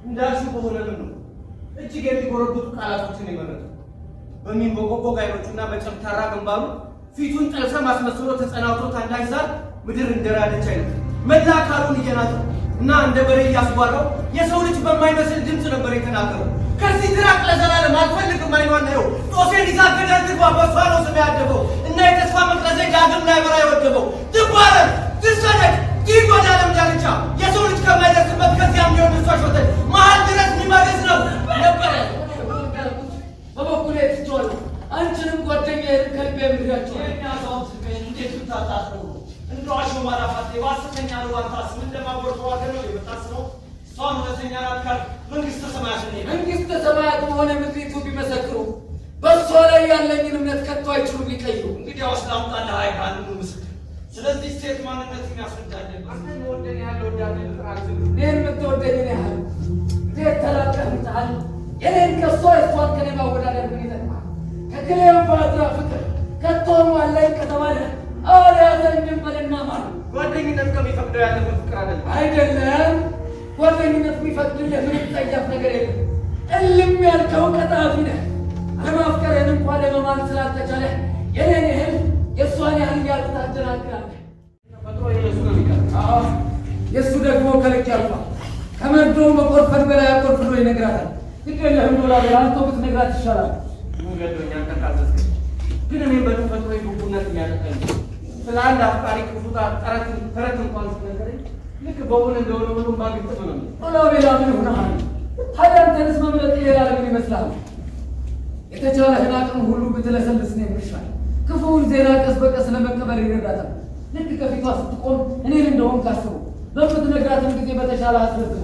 እንዳልሽው በሆነ ምን ነው እጅግ የሚጎረብጡ ቃላቶችን የመረጠው በሚንቦቆቦቅ አይኖቹና በጨምታራ ግንባሩ ፊቱን ጠልሰም አስመስሎ ተጸናውቶት አንዳች ዛር ምድር እንደራደች አይነት መላ አካሉን እየናጠው እና እንደ በሬ እያስጓራው የሰው ልጅ በማይመስል ድምፅ ነበር የተናገረው። ከዚህ ድራቅ ለዘላለም አልፈልግም አይኗን ነው ጦሴን ይዛ ገደል ትግባ በሷ ነው ስም ያደገው እና የተስፋ መቅረዘ ዳግም ላይ በራ የወደበው ትባረር፣ ትሰደድ፣ ይህ ወደ ዓለም ዳርቻ የሰው ልጅ ከማይደርስበት ከዚያም ሊሆን እሷ ሾተል መሀል ድረስ የሚመርዝ ነው ነበረ። በበኩሌ ትቼዋለሁ። አንቺንም ጓደኛዬን ከልቤ ምድራቸዋል። እንዴት ብታጣጥሩ እንደው አሾ ማራፋት የባሰተኛ ልዋታስ ምን ለማወር ተዋገ ነው የምታስበው? እሷን እውነተኛ ናት ካልክ መንግሥተ ሰማያት እኔ ነኝ። መንግሥተ ሰማያት መሆነ ምድሪቱ ቢመሰክሩ በእሷ ላይ ያለኝን እምነት ከቶ አይችሉም ሊቀይሩ። እንግዲያውስ ላምጣልህ ሀይ ከአንዱ ምስክር። ስለዚህ ሴት ማንነት የሚያስረዳለን አንተን ወደን ያለው ወዳለ ጥራዝል እኔን የምትወደኝን ያህል እንዴት ተላቀምታል? የኔን ከእሷ የእሷን ከኔ ማወዳደር ምን ይጠቅማል? ከክሌዎፓትራ ፍቅር ከቶም አለኝ ከተባለ አልያዘኝም በልና ማለት ጓደኝነት ከሚፈቅደው ያለፈ ፍቅር አይደለም። አይደለም። ጓደኝነት የሚፈቅድልህ ምንም ጸያፍ ነገር የለም። እልም ያልከው ቀጣፊ ነህ። አለማፍቀርህን እንኳን ለመማል ስላልተቻለ የኔን ያህል የእሷን ያህል እያልክ ታደናግራለህ። ተፈጥሮ የሱ ነው የሚቀር አዎ፣ የእሱ ደግሞ ከልክ ያልፋል። ከመርዶ መቆርፈድ በላይ አቆርፍዶ ይነግራታል። ግድ የለህም ዶላር አንተ ብትነግራት ይሻላል። ገዶኛ አንቀርቃዘዝክ ግን እኔም በተፈጥሮ ጉጉነት የሚያጠቀኝ ስለ አንድ አፍቃሪ ክፉታ ጠረት ተረት እንኳን ሲነገረኝ ልክ በእውን እንደሆነ ሁሉ ባግጥም ነው ዶላቤላ ምን ሆነሃል? ታዲያ አንተንስ መምረጥ ሌላ ምን ይመስላል? የተቻለህን አቅም ሁሉ ብትለሰልስ ነው የሚሻል። ክፉውን ዜና ቀስ በቀስ ለመቀበል ይረዳታል። ልክ ከፊቷ ስትቆም እኔን እንደሆን ካስቡ በምትነግራትም ጊዜ በተሻለ አስረዝመው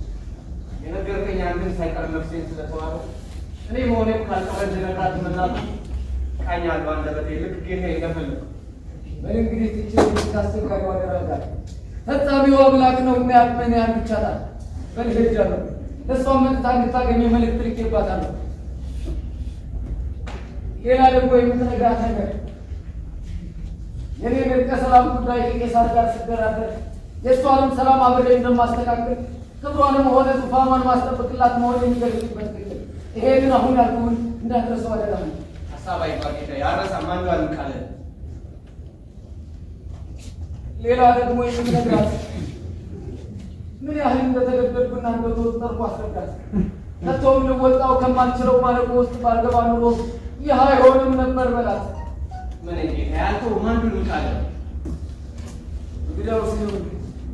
የነገርከኝ አንድን ሳይቀር ነፍሴን ስለተዋለ እኔ መሆኔም ካልቀረ እንድነግራት መላቱ ቃኝ አልባ አንደበቴ ልክ ጌታ እንደፈለግ በል እንግዲህ ትችል አስቸጋሪ ዋደረጋል ፈጻሚው አምላክ ነው እና ያቅመን ያን ይቻላል። በል ሄጃለሁ። እሷን መጥታ እንድታገኘ መልእክት ልኬባታለሁ። ሌላ ደግሞ የምትነግራት ነገር የኔ እርቀ ሰላም ጉዳይ ከቄሳር ጋር ስደራደር የእሷንም ሰላም አብሬ እንደማስተካከል ክብሯንም ሆነ ዙፋኗን ማስጠበቅላት መሆን የሚገልጽበት ግል ይሄ ግን አሁን ያልኩህን እንዳትረሳው አደራ ነው። ሀሳብ አይባ ጌታ ያረሳ ማንዷል ቃለ ሌላ ደግሞ የምትነግራት ምን ያህል እንደተገደድኩና እንደተወጠርኩ አስረዳት። ከቶም ልወጣው ከማልችለው ማለቆ ውስጥ ባልገባ ኑሮ ይህ አይሆንም ነበር በላት። ምን ጌታ ያልከው ማንዱን ቃለ እንግዲያው ሲሆን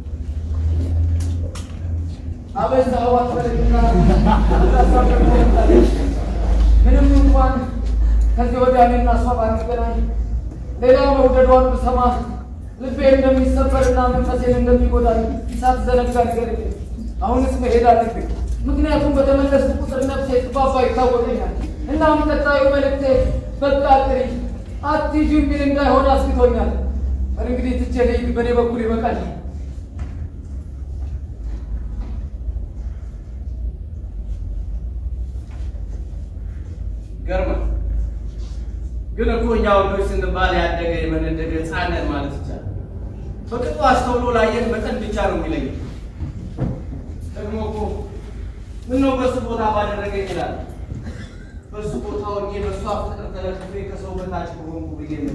አበዛኸው አትበለኝና ታሳፍረኝ። ምንም እንኳን ከዚህ ወዲያ እኔና እሷ ባንገናኝ ሌላ መውደዷን ብሰማ ልቤ እንደሚሰበርና መንፈሴን እንደሚጎዳኝ ሳትዘነጋ ንገረኝ። አሁንስ መሄድ አለብኝ፣ ምክንያቱም በተመለስኩ ቁጥር ነፍሴ ጥፋፋ ይታወቀኛል። እናም ቀጣዩ መልእክቴ በቃ ጥሪ አትሂጂ የሚል እንዳይሆን አስግቶኛል። በር እንግዲህ ትቼ ልሂድ፣ በእኔ በኩል ይበቃል። ገርማ ግን እኮ እኛ ወንዶች ስንባል ያደገ የመነደገ ሕፃን ማለት ይቻላል። በቅጡ አስተውሎ ላየን መጠን ብቻ ነው የሚለኝ። ደግሞ እኮ ምነው በሱ ቦታ ባደረገ ይችላል። በሱ ቦታ ሆኜ በእሷ ፍቅር ተለክፌ ከሰው በታች በሆንኩ ብዬ ነው።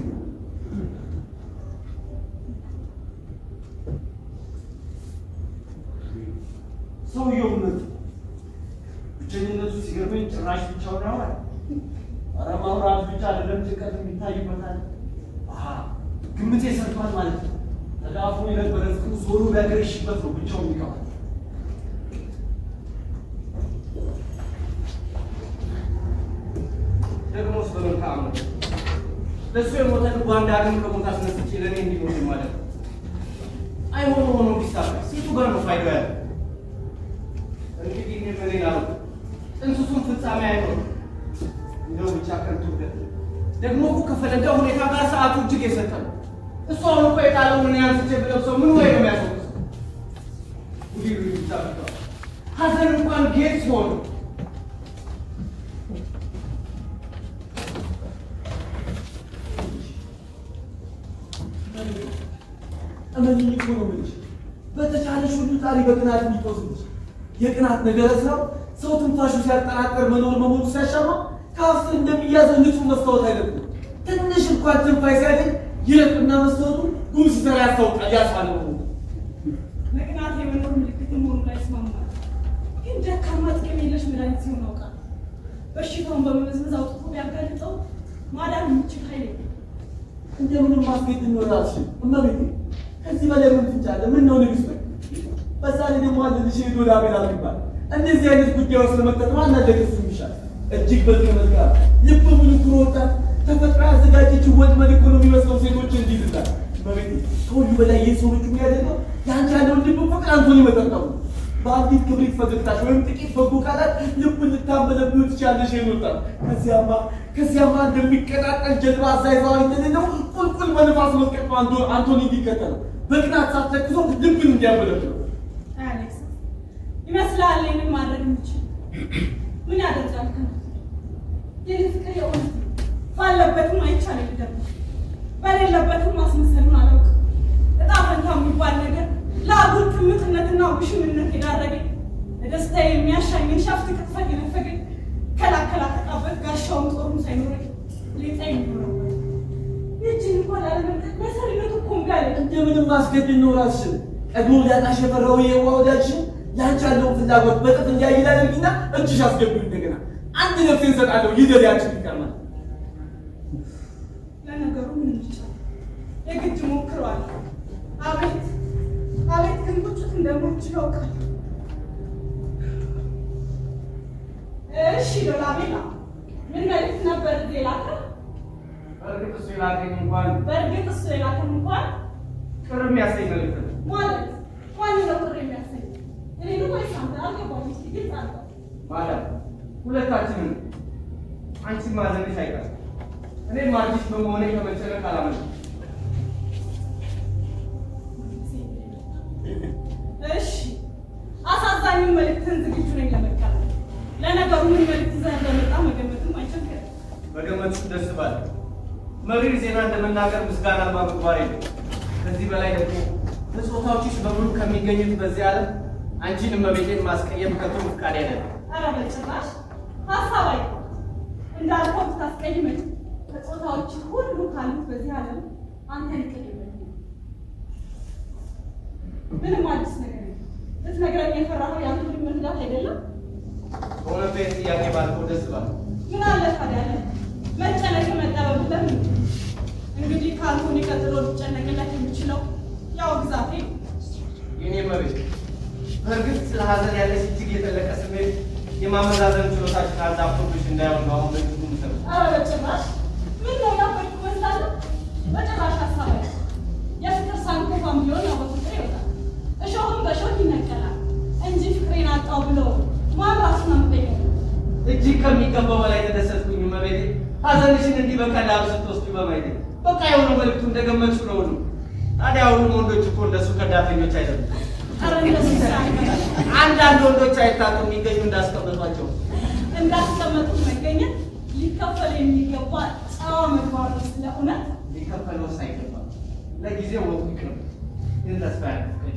ሰውየው እውነት ብቸኝነቱ ሲገርመኝ ጭራሽ ብቻውን ያወራል። ኧረ ማውራት ብቻ አይደለም ጭንቀት የሚታይበታል። አሃ ግምቴ ሰርቷል ማለት ነው። ተዳፍኖ የነበረ ፍቅሩ ዞሮ ቢያገረሽበት ነው ብቻውን የሚቀዋል። ደግሞስ በመልካም ነው ለእሱ የሞተ ልቧን ዳግም ከሞት አስነስቼ ለእኔ እንዲሞት ማለት ነው። አይሆኑ ሆኖ ቢሳካ ሴቱ ጋር ነው ፋይዳ ያለ እንግዲህ እኔ በሌላ ነው ጥንስሱን ፍጻሜ አይኖርም። እንደው ብቻ ከንቱ ውደት ደግሞ እኮ ከፈለጋ ሁኔታ ጋር ሰዓቱ እጅግ የሰጠ ነው። እሱ አሁን እኮ የጣለውን እኔ አንስቼ ብለብሰው ምን ወይ ነው የሚያስወቅሰው? ጉዲሩ ይታብቷል። ሀዘን እንኳን ጌጥ ሲሆን እመኝኝ እኮ ነው የምልሽ። በተቻለሽ ሁሉ ጣሪ በቅናት የሚቆዝልሽ የቅናት ነገረ ስራው ሰው ትንፋሹ ሲያጠራጠር መኖር መሞቱ ሲያሻማ ከአፍ እንደሚያዘው ንጹህ መስታወት አይደለም። ትንሽ እንኳን ትንፋይ ሲያገኝ ይረቅና መስታወቱ ጉም ሲሰራ ያስታውቃል። ያስፋለ መቅናት የመኖር ምልክት መሆኑ ላይ ይስማማል። ግን ደካማ ጥቅም የለሽ መድኃኒት ሲሆን አውቃል። በሽታውን በመመዝመዝ አውጥቶ ቢያጋልጠው ማዳን የሚችል ኃይል የለም። እንደምንም ማስጌጥ እንወራሽ እመቤቴ፣ ከዚህ በላይ ምን ትንጫለ? ምን ነው ንግስት በይ። በዛ ላይ ደግሞ አንድ ልጅ ሄዶ ላቤላ ይባል እንደዚህ አይነት ጉዳይ ውስጥ ለመጠጥ ማን አደገስ ይሻል? እጅግ በዚህ መዝጋር ልብ ሙሉ ኩሮ ወጣት ተፈጥሮ ያዘጋጀችው ወጥመድ እኮ ነው የሚመስለው ሴቶች እንዲይዝላል። እመቤቴ፣ ከሁሉ በላይ ይህ ሰው ልጁ የሚያደርገው የአንቺ ያለውን ልብ ፍቅር አንቶኒ መጠጣው ነው። በአንዲት ክብሪት ፈገግታሽ ወይም ጥቂት በጎ ቃላት ልቡን ልታመለብዩ ትችያለሽ። ይኖጣል ከዚያማ ከዚያማ እንደሚቀጣጠል ጀልባ አዛይዛዋ እንደሌለው ቁልቁል በንፋስ መስቀጥ ነው አንቶ- አንቶኒ እንዲከተለው በቅናት ሳትተክዞ ልብን እንዲያመለብለው አሌክስ ይመስላል ይህንን ማድረግ የሚችል ምን ያደርጋል? ከናት የኔ ፍቅር የእውነት ነው። ባለበትም አይቻል ይደርግ በሌለበትም ማስመሰሉን አላውቅም። እጣ ፈንታ የሚባል ነገር ለአጉል ቅምጥነትና ውሽምነት የዳረገኝ ለደስታ የሚያሻኝን ሻፍት ቅጥፈት የነፈገኝ ከላከላ ተቃበት ጋሻውን ጦሩም ሳይኖረኝ ሌጣ የሚኖረው ይህችን እንኳን ላለመልቀቅ መሰሪነቱ እኮ እምቢ አለኝ። እንደምንም ማስገድድ ነው ራስሽን ቀድሞ ሊያጣሽ የፈራው የዋ ወዳጅሽን ያንቺ ያለውን ፍላጎት በጥፍ እንዲያይል አድርጊና እጅሽ አስገቢው እንደገና አንድ ነፍሴን ሰጣለሁ ይደል ያንቺን ይቀርማል ለነገሩ ምን ይቻላል? የግድ ሞክረዋለሁ። አቤት አቤት ግን ቁጭት እንደምችል አውቃለሁ። እሺ ዶላቤላ ምን መልዕክት ነበር እዚህ የላከህ? በእርግጥ እሱ የላከኝ እንኳን በእርግጥ እሱ የላከን እንኳን ቅር የሚያሰኝ መልዕክት ነው። ማለት ማን ነው ቅር የሚያሰኝ? እኔ ነው ወይስ አንተ? አልገባኝም። እስኪ ግልጽ አድርገው። ማለት ሁለታችንም አንቺ ማዘንሽ አይቀርም። እኔም አዲስ በመሆኔ ከመጨነቅ አላመንም። እሺ አሳዛኙን መልዕክትን ዝግጁ ነኝ ለመቀበል። ለነገሩ ምን መልዕክት ይዘህ እንደመጣ መገመትም አይቸግርም። በገመቱ ደስ ባለ መሪር ዜና እንደመናገር ምስጋና አልባ ምግባር የለም። ከዚህ በላይ ደግሞ በጾታዎችሽ በሙሉ ከሚገኙት በዚህ ዓለም አንቺን እመቤቴን ማስቀየም ከቶ ፍቃድ አይደለም። ኧረ በጭራሽ ሀሳብ አይደለም። እንዳልከው ብታስቀይመኝ ከጾታዎች ሁሉ ካሉት በዚህ ዓለም አንተን ይቀድመኝ። ምንም አዲስ ነገር የለም። ልትነግረኝ የፈራኸው የአንተ መክዳት አይደለም? በእውነቱ ይህን ጥያቄ ባልከው ደስ ባለ ምን አለ ታዲያ አለ መጨነቅ መጠበብ ለምን? እንግዲህ ከአንቶኒ ቀጥሎ ሊጨነቅለት የሚችለው ያው ግዛቴ ነው። የኔ መቤት በእርግጥ ስለ ሀዘን ያለሽ እጅግ የጠለቀ ስሜት የማመዛዘን ችሎታችን አዛብቶብሽ እንዳይሆን ነው አሁን በእጅጉ ምሰብ ኧረ በጭራሽ ምን ነው ያበድኩ መስላለሁ? በጭራሽ ሀሳብ አይደለም። የፍቅር ሳንኮፋም ቢሆን ያው በፍቅር ይወጣል፣ እሾህም በእሾህ ይነቀላል እንጂ ፍቅሬን አጣው ብሎ ማን ራሱን አምጠኛል? እጅግ ከሚገባው በላይ ተደሰትኩኝ መቤቴ ሀዘንሽን እንዲህ በቀላሉ ስትወስዱ በማየቴ በቃ የሆነው መልዕክቱ እንደገመችው ነው ሁሉ ታዲያ ሁሉም ወንዶች እኮ እንደሱ ከዳተኞች አይደሉም ኧረ እንደሱ ሳይሆን አንዳንድ ወንዶች አይታጡ የሚገኙ እንዳስቀመጧቸው እንዳስቀመጡት መገኘት ሊከፈል የሚገባ ጨዋ ምግባር ነው። ስለ እውነት ሊከፈለው ሳይገባ ለጊዜው ወጡ ይቅርብ ግን ተስፋ ያለፍቀኝ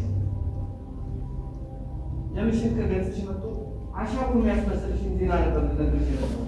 የምሽት ከገጽሽ መጥቶ አሻቁ የሚያስመስልሽን ዜና ነበር ልነግርሽ የነበረው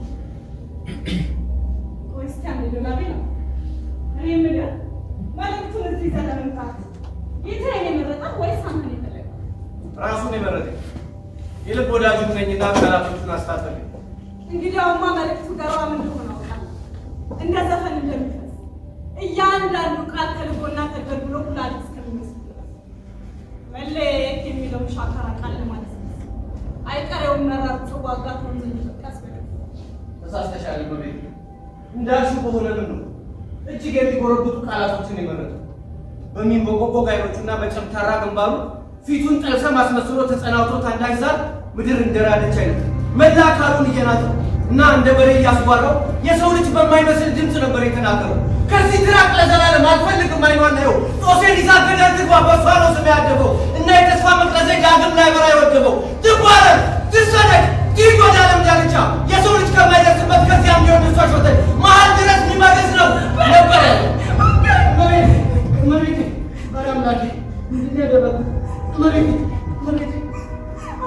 ቆይ እስኪ አንዴ ዶላቤ ነው እኔ የምልህ መልዕክቱን እዚህ ይዘህ ለመምጣት ጌታዬን የመረጠህ ወይስ አንተን የፈለገው? ራሱን የመረጠኝ የልብ ወዳጁ ነኝና ቃላቶቹን አስታጠቀኝ እንግዲያውማ መልዕክቱ ገራም እንደሆነ አውቃለሁ። እንደ ዘፈን እንደሚፈስ እያንዳንዱ ቃል ተልቦና ተገልብሎ ኩላሊት እስከሚመስል ድረስ መለየት የሚለውን ሻካራ ቃል ለማለት ነው። አይቀሬውን መራር ጽዋ አጋጥሞን ዘንድ ጠቀስ በለው። ተሳስተሻል መቤት እንዳልሽው በሆነ ምን ነው እጅግ የሚጎረብጡ ቃላቶችን የመረጠው በሚንቦቆቦቅ አይኖቹና በጨምታራ ግንባሩ ፊቱን ጠልሰም አስመስሎ ተጸናውቶ ታንዳሽ ዛር ምድር እንደራደች አይነት መላ አካሉን እየናጠው እና እንደ በሬ እያስጓራው የሰው ልጅ በማይመስል ድምፅ ነበር የተናገረው። ከዚህ ትራቅ ለዘላለም አልፈልግም አይኗን ናየው ጦሴን ይዛ ገደል ትግባ በሷ ነው ስም ያደገው እና የተስፋ መቅረዜ ዳግም ላይ በራ የወደበው ትባረር ትሰደድ ትሂድ ወደ ዓለም ዳርቻ የሰው ልጅ ከማይደርስበት ከዚያም ሊሆን እሷ ሾተ መሀል ድረስ የሚመገዝ ነው ነበረ እመቤቴ እመቤቴ ኧረ አምላኬ ምንድን ነው ያደረጉት እመቤቴ እመቤቴ አምላኬ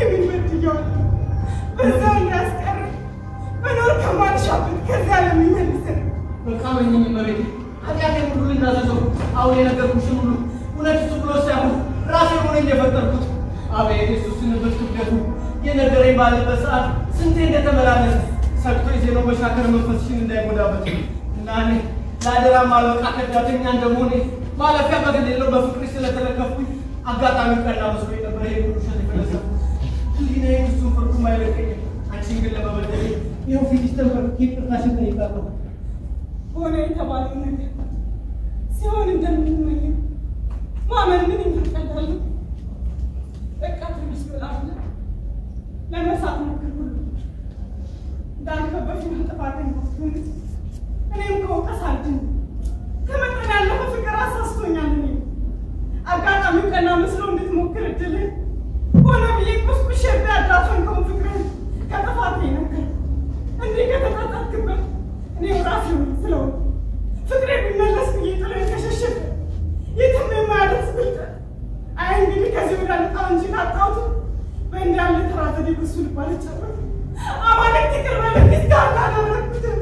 ምን በድያለሁ? በዛው እንዳያስቀር መኖር ከማልሻበት ከዚያ ለሚመልሰን በቃ መኝኝ መቤት ኃጢአቴን ሁሉ ልናዘዘው አሁን የነገርኩሽን ሁሉ እውነት እሱ ብሎ ሳይሆን ራሴ ሆነኝ የፈጠርኩት አቤት የሱስንበት ክብደቱ የነገረኝ ባለበት ሰዓት ስንቴ እንደተመላለሰ ሰግቶ የዜናው መሻከር መንፈስሽን እንዳይጎዳበት እና እኔ ለአደራ ማለቃ ከዳተኛ እንደመሆኔ ማለፊያ በገሌለው በፍቅርሽ ስለተለከፍኩኝ አጋጣሚው ቀና መስሎ ነበር ይሄ ሁሉ ውሸት የፈለሰብኩት ህሊናዬ እሱን ፍርዱም አይለቀኝም አንቺን ግን ለመበደሌ ይኸው ፊትሽ ተንበርክኬ ይቅርታሽን ጠይቃለሁ ሆነ የተባለው ነገር ሲሆን እንደምንመኘው ማመን ምን ይመርቀላሉ? በቃ ትንሽ ብላለ ለመሳት ሞክር ሁሉ እንዳልከው በፊት ጥፋተኛ ስትሆን እኔም ከውቀት አልድን ከመጠን ያለፈ ፍቅር አሳስቶኛል። እኔ አጋጣሚው ቀና መስሎ እንድትሞክር እድልን ሆነ ብዬ ቁስቁሽ ያዳፈንከውን ፍቅርን ከጥፋት ነገር እንዲህ ከተጣጣትክበት እኔ ራሴ ስለው ፍቅሬ ቢመለስ ብዬ ጥለን ከሸሸፈ የትም የማያደርስ ብልጠት አይ እንግዲህ ከዚህ ወደ ልጣው እንጂ ካጣሁት በእንዲህ ያለ ተራ ዘዴ ብሱ ልባል ይቻላል። አማልክት ይቅር በለኝ እስካሁን አላደረኩትም።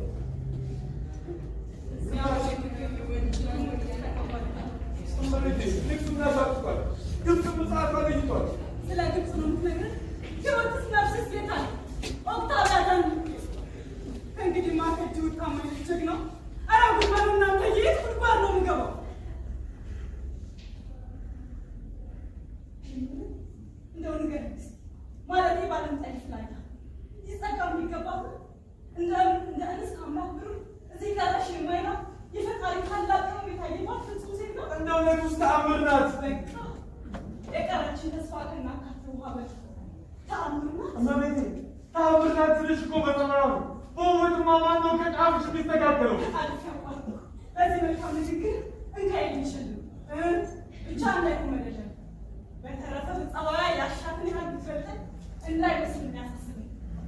ስለ ግብፅ ነው የምትነግረን? ሕይወትስ ነፍስስ የት አለ? ኦክታቪያን ከእንግዲህ ማከጅ ውጣ ማለት ጀግናው ኧረ ጉድ በሉ እናንተ የት ጉድጓድ ነው የምገባው? እንደው ንገረኝ እስኪ ማለቴ ባለምጠልፍ ላይ ይጸጋ የሚገባት እንደ እንደ እንስት አምላክ ብሩ እዚህ ጋራሽ የማይና የፈጣሪ ታላቅ ነው የታየባት ፍጹም ሴት ነው። እንደው ንጉሥ ተአምር ናት በቃ የቀረችን ተስፋ ከናካቴ ውሃ በል ተአምር ናት። እመቤቴ ተአምር ናት ስልሽ እኮ በተማሩ በውበትማ ማን ነው ከጫፍሽ የሚስተካከለው? አልፍ ያቋርጡ በዚህ መልካም ንግግር እንካ የሚችል ብቻ እንዳይኮመደደ በተረፈ ጸባያ ያሻትን ያህል ብትበልጥ እንዳይመስል የሚያሳስበኝ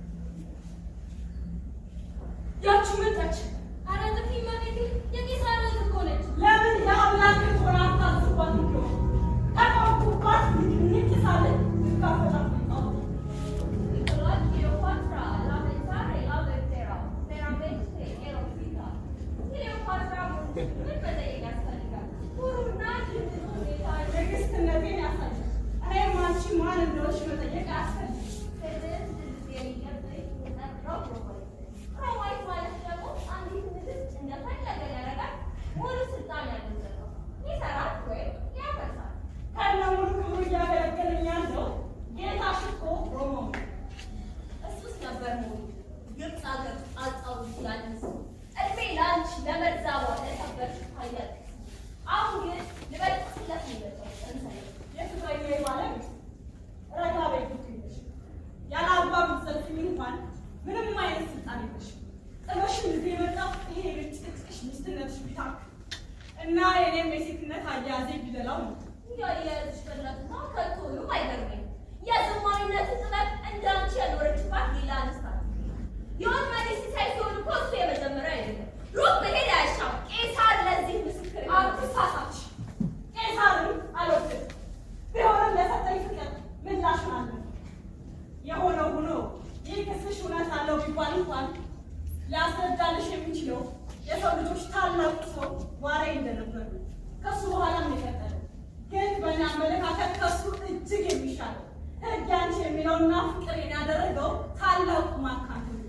ያቺ መጣች። ኧረ ጥፊ እመቤቴ፣ የቄሳር ልጅ እኮ ነች። ለምን የአምላክን ሆና አታስባት እንዲሆ ተቆርኩባት ንቅሳለን ልካፈላት ጣሁት Nicolás Cleopatra, la pensare, la verterà, veramente ero figa. Cleopatra ምን መጠየቅ ያስፈልጋል? ሁሩና ድምፅ ሁኔታ ትዕግስትነቴን ያሳያል። እኔም አንቺ ማን እንደሆንሽ መጠየቅ አያስፈልግም። ትዕግስት የሚገብኝ ጠጥረው ሮማይት ሮማይት ማለት ደግሞ አንዲት ንግስት እንደፈለገ ሊያደርጋት ሙሉ ስልጣን ያለው ሰው ይሰራል ወይም ያፈርሳል። ከነ ሙሉ ክብሩ እያገለገለኝ ያለው ጌታሽ እኮ ሮሞ ነው። እሱስ ነበር ሞኝ ግብፅ ሀገር አጣው ያንስ እድሜ ለአንቺ ለመርዛቧ ለሰበርሽ ታያል። አሁን ግን ልበልጥለት ነው የመጣው እንሰይ የትግራይ ባለቤት ረጋ በይ ብትይሽ ያለ አግባብ ብትዘልፊኝ እንኳን ምንም አይነት ስልጣን የለሽም። ጥበሽን እዚህ የመጣው ይሄ ብጭቅጭቅሽ ሚስትነትሽ ቢታክ እና የኔም የሴትነት አያያዜ ቢደላው ነው። እንዲያው የያዝሽ በላትና ከቶንም አይገርመኝ የዘማዊነትን ጥበብ እንዳንቺ ያልኖረችባት ሌላ አንስት አለ። የወድ መሪ ሲሳይ ሲሆን እኮ እሱ የመጀመሪያ አይደለም። ሩቅ መሄድ አያሻም። ቄሳር ለዚህ ምስክር ነው። አትሳሳች። ቄሳርን አልወድም። ቢሆንም ለሰጠኝ ፍቅር ምላሹን አለ። የሆነው ሆኖ ይህ ክስሽ እውነት አለው ቢባል እንኳን ሊያስረዳልሽ የሚችለው የሰው ልጆች ታላቁ ሰው ዋሬ እንደነበሩ ከሱ በኋላ የቀጠለ ግን በእኔ አመለካከት ከሱ እጅግ የሚሻለው ሕግ ያንቺ የሚለውና ፍቅሬን ያደረገው ታላቁ ማካት ነው።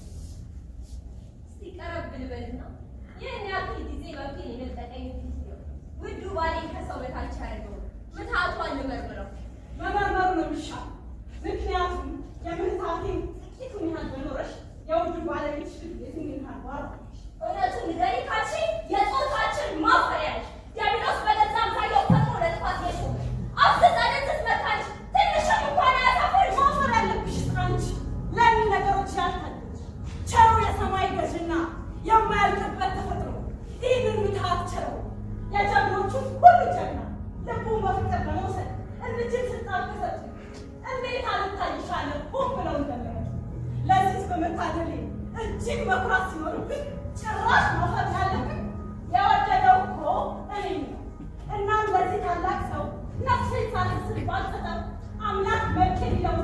እስቲ ቀረብ ልበልና ይህን ያክል ጊዜ መብቴን የነጠቀኝ ፊት ነው። ውዱ ባሌ ከሰው በታች ያደርገው ምትሃቷን ልመርምረው። መመርመሩ ነው የሚሻል። ምክንያቱም የምህታቴን ጥቂቱን ያህል በኖረሽ የውዱ ባለቤትሽ የትኛውን ያህል ባረከሽ። እውነቱን ንገሪ ካልሽኝ የጾታችን ማፈሪያ ነሽ። ዲያብሎስ በገዛ አምሳያው ፈጥሮ ለጥፋት የሾመ አፍዝዘንን ስትመታሽ ትንሽም እንኳን አያሳፍርሽ። ማፈር ያለብሽ አንቺ ለምን ነገሮች ያልታደች ቸሩ የሰማይ ገዥና የማያልቅበት ተፈጥሮ ይህንን ምትሃት ቸረው የጀግኖቹን ሁሉ ጀግና ልቡን በፍቅር በመውሰድ እንድችል ስልጣን ከሰጡ እንዴት አልታይሻለ ሆን ብለው እንደመረጡ ለዚህ በመታደሌ እጅግ መኩራት ሲኖርብን ጭራሽ ማፈር ያለብን የወደደው እኮ እኔ ነው። እናም ለዚህ ታላቅ ሰው ነፍሴን ሳልስል ባልሰጠው አምላክ መልኬ ሊለውጥ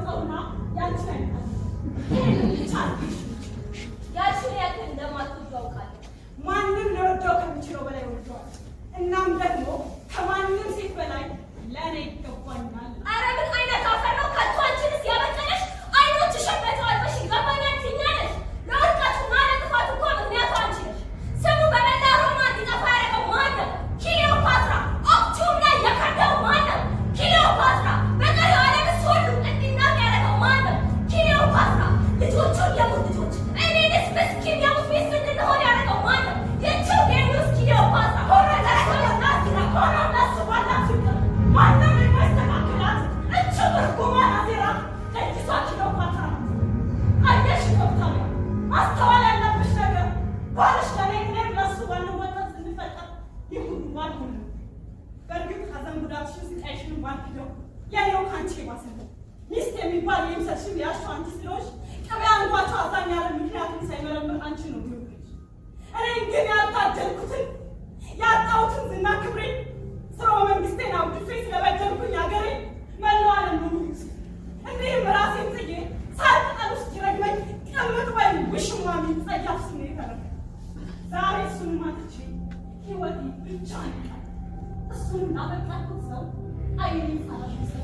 አድርግሽ ያልሽን ያክል እንደማትወጂው አውቃለሁ። ማንም ሊወደው ከሚችለው በላይ ወደዋል። እናም ደግሞ ከማንም ሴት በላይ ለእኔ ይገባኛል። ኧረ ምን አይነት አፈር ነው? ከቶ አንቺንስ ያበቀለሽ አይኖችሽን በተዋጥበሽ ይገባኛል ትይኛለሽ። ለውድቀቱና ለጥፋቱ እኮ ምክንያቱ አንቺ ነሽ። ስሙ በመላ ሮማ እንዲጠፋ ያደረገው ማን ነው? ክሊዮፓትራ። ኦክቲዩም ላይ የከዳው ማን ነው? ክሊዮፓትራ። በቀሪው ዓለምስ ሁሉ እንዲናቅ ያደረገው ማን ነው? ክሊዮፓትራ። ልጆቹን የሙት ልጆች እኔንስ ምስኪን የሙት ሚስት እንድንሆን ያደረገው ማን ነው? ይህችው ዴኒውስ ክሊዮፓትራ ሆነ ተረከበና ሲራ ሆነ እናስባላ ፍቅር ማንም የማይስተካከላት እች ብርጉማን አዜራ ለእጅቷ ክሊዮፓትራ ናት። አየሽ ዶክተር፣ ማስተዋል ያለብሽ ነገር ባልሽ ለኔ እኔም ለሱ ባንወጣት ስንፈጠር ይህ ሁሉ ባልሆነ በእርግጥ ሐዘን ጉዳትሽን ስቃይሽን ባልክደው የኔው ከአንቺ የባሰ ነው። ሚስት የሚባል የምሰልሽን ያልሽው አንቺ ስለሆንሽ ቅቤ አንጓቸው አዛኝ ያለ ምክንያቱም ሳይመረምር አንቺ ነው የሚወደድሽ። እኔን ግን ያልታደልኩትን ያጣሁትን ዝና ክብሬ ስርወ መንግስቴን አውድፌ ስለበደልኩኝ ሀገሬ መላው ዓለም ነው የሚሉት። እንዲህም ራሴን ጥዬ ሳር ቅጠል ውስጥ ይረግመኝ ቅምጥ ወይም ውሽማ የሚጸያፍ ስሜ ተረፈ። ዛሬ እሱን ማጥቼ ህይወቴ ብቻ ይቃል እሱን ላበቃልኩት ሰው አይኔን ሳላሽ ሰ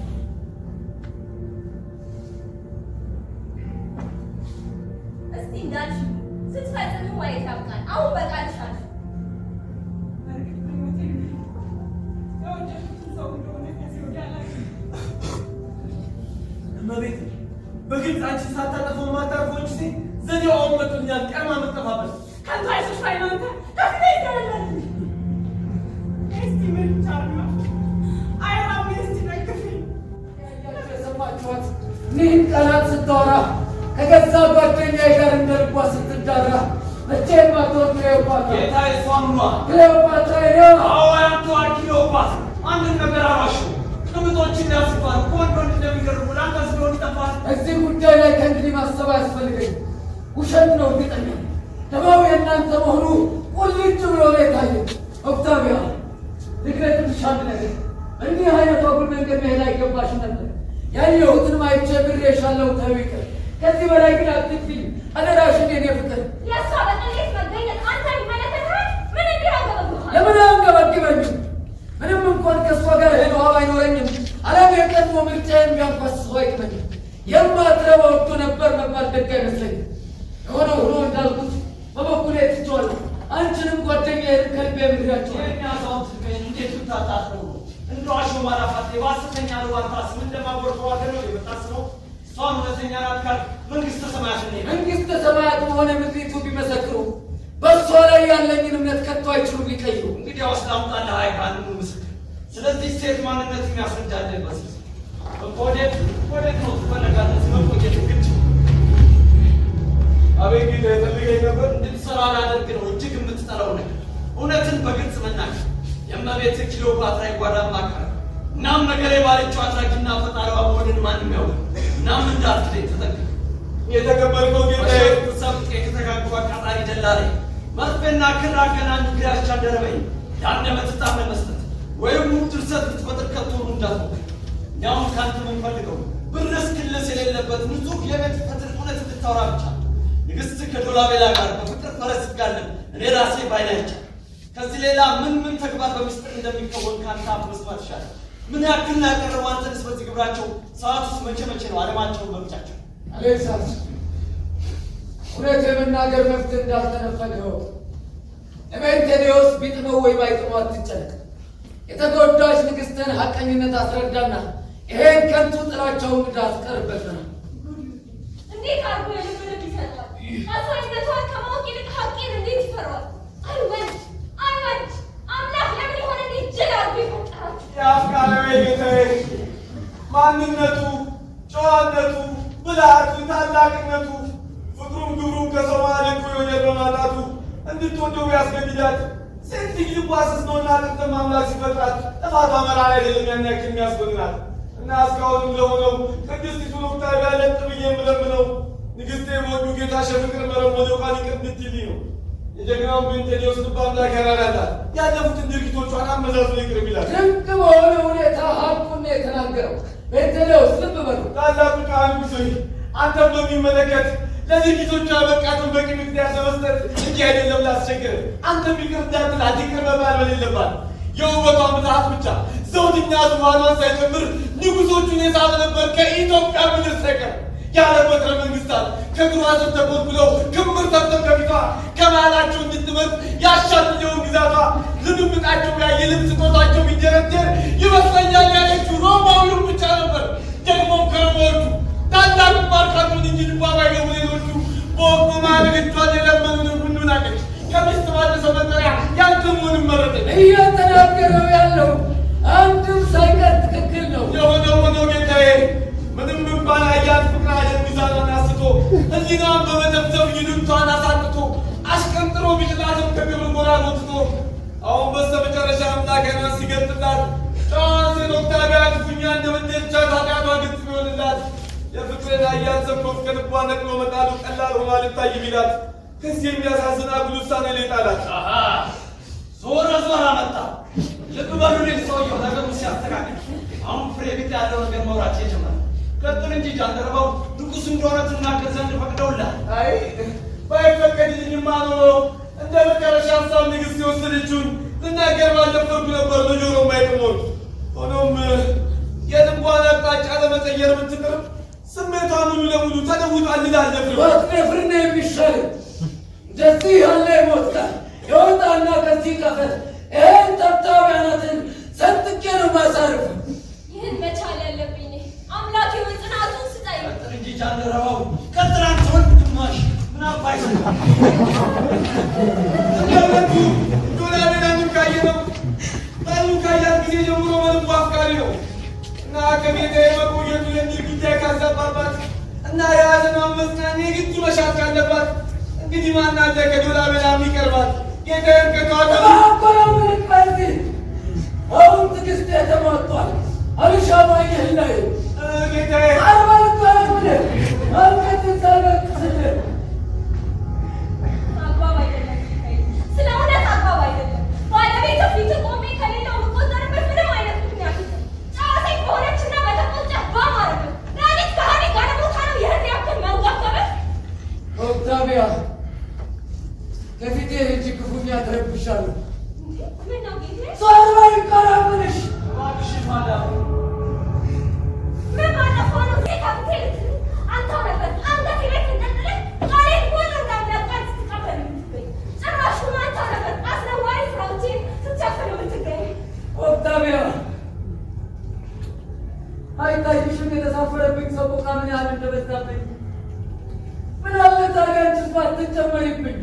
እስቲ እንዳልሽው ስትፈጽሙ ማየት ያብቃል። አሁን በቃልሽ አልሽ። በእርግጥ በህይወቴ የወደድኩትን ሰው እንደሆነ ከዚህ ወዲያ አላውቅም። እመቤት በግልጽ አንቺ ሳታጠፈው ማታርፈው እንጂ ሴት ዘዴዋ አሁን መጥቶኛል። ቀድማ የምትጠፋበት ከንቱ አይዞሽ ባይ ነው አንተ ከፊቴ ይገለል እስቲ ምን ቻርማ አይራም እስቲ ደግፊኝ ያያችሁ የሰማችኋት ይህን ቃላት ስታወራ ከገዛ ጓደኛዬ ጋር እንደ ልቧ ስትዳራ መቼም አትወድ ክሌዎፓትራ ጌታ የሷምኗ ክሌዎፓትራ ነው። አዎ ያንቱ አኪሎባት አንድን ነገር አራሹ ቅምጦችን ያስባል ከወንድ ወንድ እንደሚገርሙ ለአንተ ስለሆን ይጠፋል። እዚህ ጉዳይ ላይ ከእንግዲህ ማሰብ አያስፈልገኝ። ውሸት ነው እርግጠኛ ደማው የእናንተ መሆኑ ቁልጭ ብሎ ነው የታየው። ኦክታቪያ ልግለጥልሽ አንድ ነገር፣ እንዲህ አይነቱ አጉል መንገድ መሄድ አይገባሽም ነበር። ያየሁትን አይቼ ብሬሻለሁ፣ ተው ይቅር። ከዚህ በላይ ግን አትግፊኝ አደራሽን፣ የኔ ፍቅር። የእሷ በቅሌት መገኘት አንተ ይመለከትሃል? ምን እንዲያገበብሃል? ለምን አንገበግበኝም? ምንም እንኳን ከእሷ ጋር ሄዶ አይኖረኝም፣ አለም የቀድሞ ምርጫዬን ቢያንኳስሰው አይቅመኝም። የማትረባ ወዶ ነበር መባል ደግ አይመስለኝም። የሆነ ሆኖ እንዳልኩት በበኩሌ ትቼዋለሁ። አንቺንም ጓደኛዬን ከልቤ ምድራቸዋል። የእኛ ሰው ትገኝ እንዴት ብታጣጥሩ እንደ ዋሾ ማላፋት የባሰተኛ ልዋታስ ምን እንደማጎርፈዋገር ነው የምታስበው? እሷን እውነተኛ ናት ካልክ መንግስተ ሰማያት እኔ ነኝ። መንግሥተ ሰማያት በሆነ ምድሪቱ ቢመሰክሩ በእሷ ላይ ያለኝን እምነት ከቶ አይችሉም ሊቀይሩ። እንግዲህ አስላምጣለህ አይ ካንኑ ምስክር ስለዚህ ሴት ማንነት የሚያስረዳልህ በዚህ ወዴት ወዴት ነው ትፈለጋለህ? መቆየት ግድ አቤት ጌታ የፈልገኝ ነበር። እንድትሰራ ላደርግ ነው እጅግ የምትጠላው ነገር እውነትን በግልጽ መናገር የእመቤት ክሊዮፓትራ የጓዳ ማካር እናም ነገር የባለችው አድራጊና ፈጣሪዋ መሆንን ማንም ያውቅ እናም እንዳትለኝ ተጠንቀቅ የተቀበልከው ጌታዬ በሸፍጥ ሰብቅ የተተጋጉ አቃጣሪ ደላላ መርፌና ክር አገናኙ ግዳቻ ደረበኝ የአንደበት ዕጣን ለመስጠት ወይም ውብ ድርሰት ልትፈጥር ከቶኑ እንዳትሞክር እኛም ከአንተ የምንፈልገው ብርስ ክልስ የሌለበት ንጹሕ የቤት ፈትል እውነት እንድታወራ ብቻ ንግሥት ከዶላቤላ ጋር በፍቅር ፈረስ ጋለን እኔ ራሴ ባይና ይቻል ከዚህ ሌላ ምን ምን ተግባር በምስጢር እንደሚከወን ከአንተ አፍ መስማት ይሻላል ምን ያክል ያቀረቡ አንተንስ በዚህ ግብራቸው ሰዓት ውስጥ መቼ መቼ ነው አለማቸውን መምጫቸው አሌክሳስ እውነት የመናገር መብት እንዳልተነፈገው ኤሜንቴኔዎስ ቢጥመው ወይ ባይጥመው አትጨነቅ። የተጎዳች ንግሥትን ሐቀኝነት አስረዳና ይሄን ከንቱ ጥላቸውን እንዳትቀርበት ነው። እንዴት አድርጎ የልብ ልብ ይሰጣል? አሳኝነቷን ከማወቅ ይልቅ ሀቄን እንዴት ይፈራዋል? አይወድ አይወድ አምላክ ለምን የሆነ እንዴት ጅል አድርጎ ይፈጠራል? የአፍቃሪው ጌታዬ ማንነቱ፣ ጨዋነቱ፣ ብልሃቱ፣ ታላቅነቱ፣ ፍቅሩም ግብሩም ከሰማይ ልቆ የወደድ በማጣቱ እንድትወደው ያስገድዳት። ሴት ልጅ ልቧ ስስ ነውና ጥንትም አምላክ ሲፈጥራት ጥፋቷ መራራ አይደለም ያን ያክል የሚያስጎንናት እና እስካሁንም ለሆነው ቅድስቲቱን ኦክታቪያ ለጥ ብዬ የምለምነው ንግሥቴ በወዱ ጌታ ሸፍቅር መረሞን ቃል ይቅር እንድትይልኝ ነው። የጀግናውን ቤንቴሌዎስ ልብ አምላክ ያራራታል። ያለፉትን ድርጊቶቿን አመዛዝኖ ይቅር ይላል። ድንቅ በሆነ ሁኔታ ሀቁን ነው የተናገረው። ቤንቴሌዎስ ልብ በሉ። ታላቁ ካህን ሆይ አንተም በሚመለከት ለድርጊቶቿ ያበቃትን በቂ ምክንያት ለመስጠት እንጂ አይደለም ላስቸግር። አንተ ቢቅር እንዳትላት ይቅር መባል በሌለባት የውበቷ ብዛት ብቻ ዘውድኛ ዙፋኗን ሳይጨምር ንጉሶቹን የሳበ ነበር ከኢትዮጵያ ምድር ሳይቀር ያለ በትረ መንግስታት ከእግሯ ስር ተጎልጉለው ክምር ሰርተው ከፊቷ ከመሃላቸው እንድትመርጥ ያሻትየውን ግዛቷ ልምምጣቸው ያ የልብስ ስጦታቸው ቢደረደር ይመስለኛል ያለችው ሮማዊውን ብቻ ነበር። ደግሞም ከሮማዎቹ ታላቅ ማርካቱን እንጂ ልቧ ባይገቡ ሌሎቹ በወቅቱ ማለገቿን የለመኑን ሁሉ ናቀች። ከሚስት ባነሰ መጠሪያ ያንተ መሆንን መረጠች። እየተናገረው ያለው አንድም ሳይቀር ትክክል ነው። የሆነው ሆኖ ጌታዬ ምንም እንኳን አያት ፍቅር አጀብ ሚዛኗን አስቶ ህሊናዋን በመተብተብ ይሉኝቷን አሳጥቶ አሽቀንጥሮ ቢጥላትም ከግብር ጎራ ጎትቶ አሁን በስተ መጨረሻ አምላክ አይኗን ሲገልጥላት ጨዋን ሴት ኦክታቪያ ክፉኛ እንደምትቻት ኃጢአቷ ግልጽ ቢሆንላት የፍቅርን አያት ሰኮፍ ከልቧ ነቅሎ መጣሉ ቀላል ሆኖ አልታይ ቢላት ከዚህ የሚያሳዝን አጉል ውሳኔ ላይ ጣላት። ዞረ ዞረ መጣ። ልብ በሉ ልጅ ሰውየው ነገሩ ሲያስተካክል አሁን ፍሬ ቢት ያለው ነገር መውራት የጀመረ ቀጥል እንጂ ጃንደረባው ንጉሥ እንደሆነ ትናገር ዘንድ ፈቅደውላል። አይ ባይፈቀድልኝማ ኖሮ እንደ መጨረሻ ሀሳብ ንግሥት የወሰደችውን ልናገር ባልደፈርኩ ነበር በጆሮ ማይጥሞት። ሆኖም የልቧን አቅጣጫ ለመቀየር ብትጥር ስሜቷ ሙሉ ለሙሉ ተለውጧል ልላለፍር ሞት ነፍር ነው የሚሻል። እንደዚህ ያለ ሞት ጋር የወጣና ከዚህ ቀፈት ይህን ጠብጣቢያናትን ሰንጥቄ ነው ማሳርፍ። ይህን መቻል ያለብኝ እኔ። አምላክ ሆይ ጽናቱን ስጠኝ። ቀጥል እንጂ ጃንደረባው ቀጥል አንተ ወንድ ግማሽ ምን አባይ እንደእውነቱ ዶላቤናንም ካየ ነው ጠሉ ካያት ጊዜ ጀምሮ መልኩ አፍቃሪ ነው እና ከቤተ የመቆየቱ የሚል ጉዳይ ካዛባባት እና የያዘኗን መጽናኛ የግድ መሻት ካለባት እንግዲህ ማን አለ ከዶላቤና የሚቀርባት ጌታዬን ከተዋጠ አባራምን ከዚህ አሁን ትዕግስት የተሟጧል። አልሻማኝህ ላይ ጌታዬ አርባልባለምን ማልከትን ሳልበቅስልን አግባብ አይደለም ጌታዬ። ስለ እውነት አግባብ አይደለም። ባለቤት ፊት ቆሜ ከሌላው የምቆጠርበት ምንም አይነት ምክንያት የለም። ጨዋታኝ በሆነችና በተቆጨ ባማረበት ዳኒት ከሀኒ ጋር ቦታ ነው ይህን ያክል መንጓገበት ኦክታቪያ ከፊቴ እጅ ክፉኛ ተረብሻለሁ። ምን ነው ጌታዬ? ዞርበል ቀረብልሽ እባክሽን ማዳም ምን ባለፈው ነው ጌታ ብትል አንተው ነበር አንገት ቤት እንደጥልህ ቃሌን ሁሉ እንዳምናቃል ስትቀበል የምትገኝ ጭራሹን አንተው ነበር አስነዋሪ ስራዎችን ስትሸፍን የምትገኝ ኦክታቪያ አይታይሽም የተሳፈረብኝ ሰቆቃ ምን ያህል እንደበዛብኝ። ምን አለ ታዲያ አንቺስ ባትጨመሪብኝ።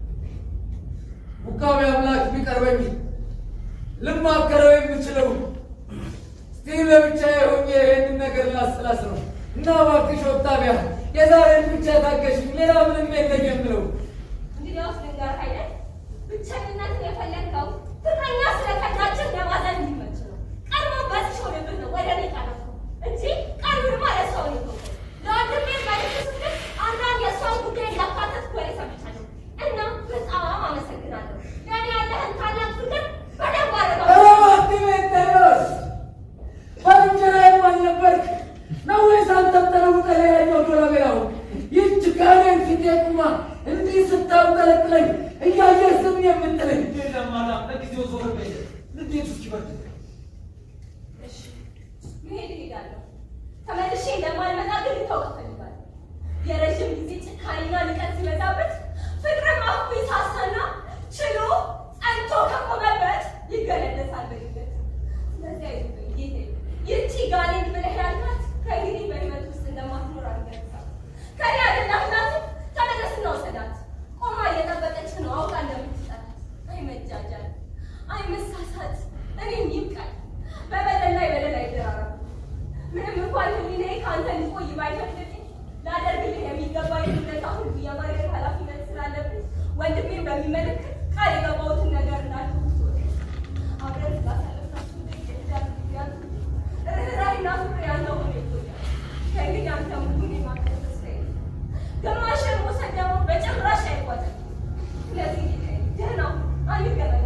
ቡካዊ አምላክ ቢቀርበኝ ልማከረው የምችለው እስቲ ለብቻዬ ሆኜ ይህንን ነገር ላስላስ ነው እና እባክሽ ኦክታቪያ የዛሬን ብቻ ታገሽኝ፣ ሌላ ምንም የለኝ የምለው እንግዲያውስ ልንገርህ አይደል ብቸኝነትን የፈለግከው ፍቅረኛ ስለከዳችን ለማዘን እንዲመች ነው። ቀድሞ በዚህ ሾልብህ ነው ወደ እኔ ጠረፍኩ እንጂ ቀድሞማ ለሰው ነው የተውከው። ለወንድሜ መልዕክት ስትል አንዳንድ የእሷን ጉዳይ እንዳካተትኩ ወሬ ሰምቻለሁ እና በጣም አመሰግናለሁ። ለእኔ ያለህን ታላቅ ፍቅር በደንብ አድርገው እባክህ ሜቴዎስ ባልንጀራዬም አልነበርክ ነው ወይስ አንተም ተለውጠህ ሌላኛው ዶላቤራው ይህች ጋኔን ፊቴ ቁማ እንዲህ ስታውጠለጥለኝ እያየህ ዝም የምትለኝ የለም ማዳም ለጊዜው ዞር በይ ንዴቱ እስኪበርድ እሺ መሄድ እሄዳለሁ። ተመልሼ እንደማልመጣ ግን ልታውቅ እፈልጋለሁ። የረዥም ጊዜ ጭካኔና ንቀት ሲበዛበት ፍቅርም አፉ ይሳሳና ችሎ ጸንቶ ከቆመበት ይገለለሳል በድንገት። ስለዚህ አይዞህ ጌታዬ፣ ይህቺ ጋኔን ብለህ ያልካት ከእንግዲህ በሕይወት ውስጥ እንደማትኖር አልገለጻም። ከኔ አይደላትም። ተመለስና ውሰዳት። ቆማ እየጠበቀች ነው አውቃ እንደምትጠላት። አይ መጃጃል፣ አይ መሳሳት፣ እኔም ይብቃኝ። በበደል ላይ በደል አይደራረቡ። ምንም እንኳን ሕሊናዬ ከአንተ ሊቆይ ባይፈቅድልኝ ላደርግልህ የሚገባኝ ውለታ ሁሉ የማድረግ ኃላፊነት ስላለብኝ ወንድሜን በሚመለከት ቃል የገባሁትን ነገር እንዳልኩት አብረን ስላሳለፍናቸው ደቂቃ ጊዜያት ርኅራኄና ፍቅር ያለው ሆኖ ይቆያል። ከእንግዲህ አንተ ሙሉን የማገዝ ተስፋ የለም። ግማሽን መውሰድ ደግሞ በጭራሽ አይቆጥም። ስለዚህ ጌታዬ፣ ደህና ሁን፣ አንገናኝም።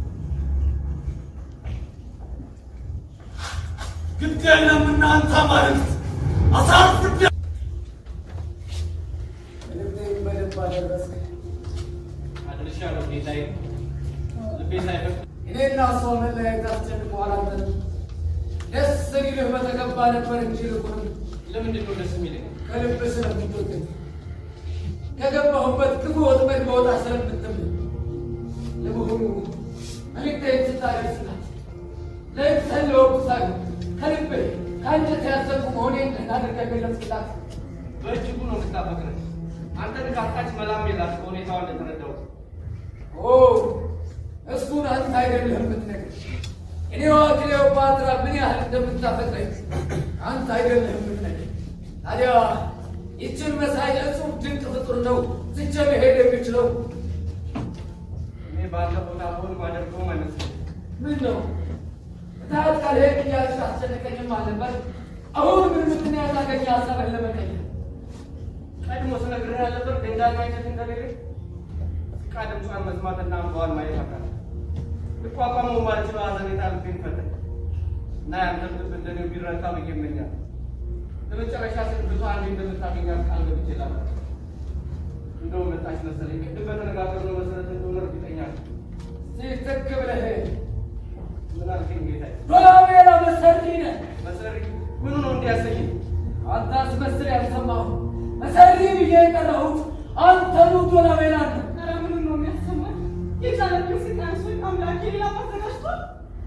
ግድ የለም እናንተ ማለት አሳርፍደ ምንም ነበር እንጂ ልቁንም ለምንድን ነው ደስ የሚለኝ? ከልብ ስለምትወደኝ ከገባሁበት ክፉ ወጥመድ መውጣ ስለምትምል ለመሆኑ መልእክቴን ስታደርስላት ለምሳሌ ወቅቱ ሳይሆን ከልቤ ከአንጀት ያዘንኩ መሆኔን አድርገህ ገለጽክላት። በእጅጉ ነው የምታፈቅረኝ። አንተን ካጣች መላም የላት ከሁኔታዋ እንደተረዳሁት። ኦ እሱን አንተ አይደለህም የምትነግረኝ። እኔዋ ክሌዎፓትራ ምን ያህል እንደምታፈቅረኝ አንተ አይደለህም የምትነግረኝ። ታዲያ ይችን መሳይ እጹብ ድንቅ ፍጡር ነው ትቼ መሄድ የሚችለው እኔ ባንተ ቦታ ብሆን ማደርገውም አይመስለኝም። ምን ነው? እታት ካልሄድ እያልሽ አስጨነቀኝም አልነበር? አሁን ምን ምክንያት አገኘ ሀሳብህን ለመቀየር? ቀድሞ ስነግርህ ያለበት ደንዳና አይነት እንደሌለኝ ስቃ ድምጿን መስማትና እንባዋን ማየት አቃተኝ። ልቋቋመው ማልችለው ሐዘኔታ ልቤን ፈተኝ እና ያንተም ልብ እንደኔው ቢረታ ብዬ እመኛለሁ። ለመጨረሻ ስል ብዙ አንዴ እንደምታገኛት ቃል ገብቼልሃለሁ። እንደውም መጣች መሰለኝ። ቅድም በተነጋገርነው መሰረት እንደሆነ እርግጠኛ ነኝ። ሲትክ ብለህ ምን አልከኝ ጌታዬ? ዶላቤላ መሰሪ ነህ። መሰሪ ምኑ ነው እንዲያሰኝኝ? አንተ አስመስል ያልሰማሁ መሰሪ ብዬ የጠራሁት አንተኑ ዶላቤላ ነው። ኧረ ምኑን ነው የሚያሰማኝ? የጫነብኝ ስቃይ እሱ አምላኬ ሌላ ማዘጋጅቷል።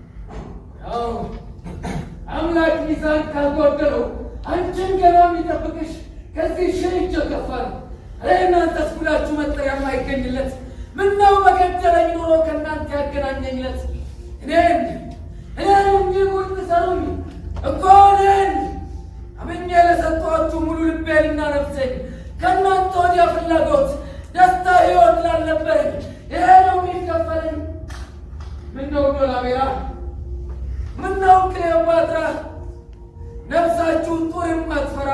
ያው አምላክ ሚዛን ካልጎደለው አንቺን ገና የሚጠብቅሽ ከዚህ ሺህ እጅ ከፋ ነው። እኔ እናንተስ ሁላችሁ መጠሪያ የማይገኝለት ምነው በገደለኝ ኖሮ ከእናንተ ያገናኘኝለት እኔን እኔን እንጂ ጉድ ትሰሩኝ እኮ እኔን አምኜ ለሰጠኋችሁ ሙሉ ልቤንና ነፍሴን ከእናንተ ወዲያ ፍላጎት፣ ደስታ፣ ሕይወት ላልነበረኝ ይሄ ነው የሚከፈለኝ። ምነው ዶላቤራ ምነው ክሌዎፓትራ ነፍሳችሁን ጦር የማትፈራ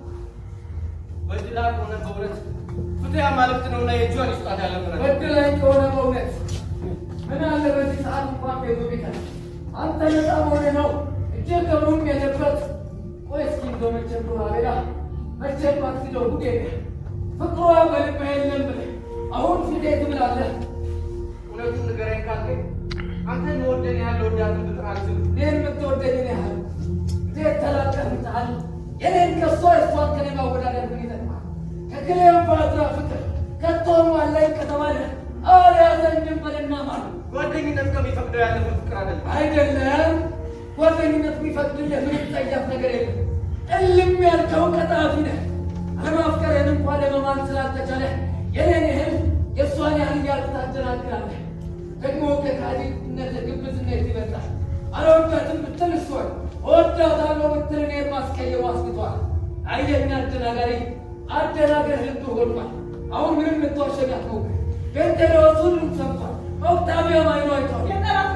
በድላ ከሆነ በእውነት ፍትያ ማለት ነውና የእጇን ይስጣት ያለ ምሕረት በድላኝ ከሆነ በእውነት ምን አለ በዚህ ሰዓት እንኳን ቤቱ ቢቀር አንተ ነፃ መሆኔ ነው እጄ ከምሩም የለበት ቆይ እስኪ እንደው መቼም ዶላቤራ መቼም አትክደው ጉዴ ፍቅሯ በልብህ የለም ብለህ አሁን ፊቴ ትምላለህ እውነቱን ንገረኝ ካልከኝ አንተን መወደን ያህል ወዳትን ብጥር አልችልም። እኔን የምትወደኝን ያህል እንዴት ተላቀምታል? የኔን ከሷ እሷን ከኔ ማወዳደር ምን ይጠቅማል? ከክሌዎፓትራ ፍቅር ከቶም አለኝ ከተባለ አልያዘኝም በልና ማለት ጓደኝነት ከሚፈቅደው ያለፈ ፍቅር አይደለም። አይደለም። ጓደኝነት የሚፈቅድልህ ምንም ጸያፍ ነገር የለም። እልም ያልከው ቀጣፊ ነህ። አለማፍቀርህን እንኳን ለመማል ስላልተቻለ የኔን ያህል የእሷን ያህል እያልክ ታደናግራለህ። ደግሞ ከካዲነት ግብዝነት ይበልጣል። አልወዳትም ብትል እሷን እወዳታለሁ ብትል እኔን ማስቀየሙ አስግቷል። አየኛ አደናጋሪ አደናገር ልብ ሆኗል። አሁን ምንም ልትዋሸኝ አትሞክር። ቤንቴሌዎስ ሁሉም ሰምቷል። ኦክታቪያ ማይኖ አይቷል። የጠላት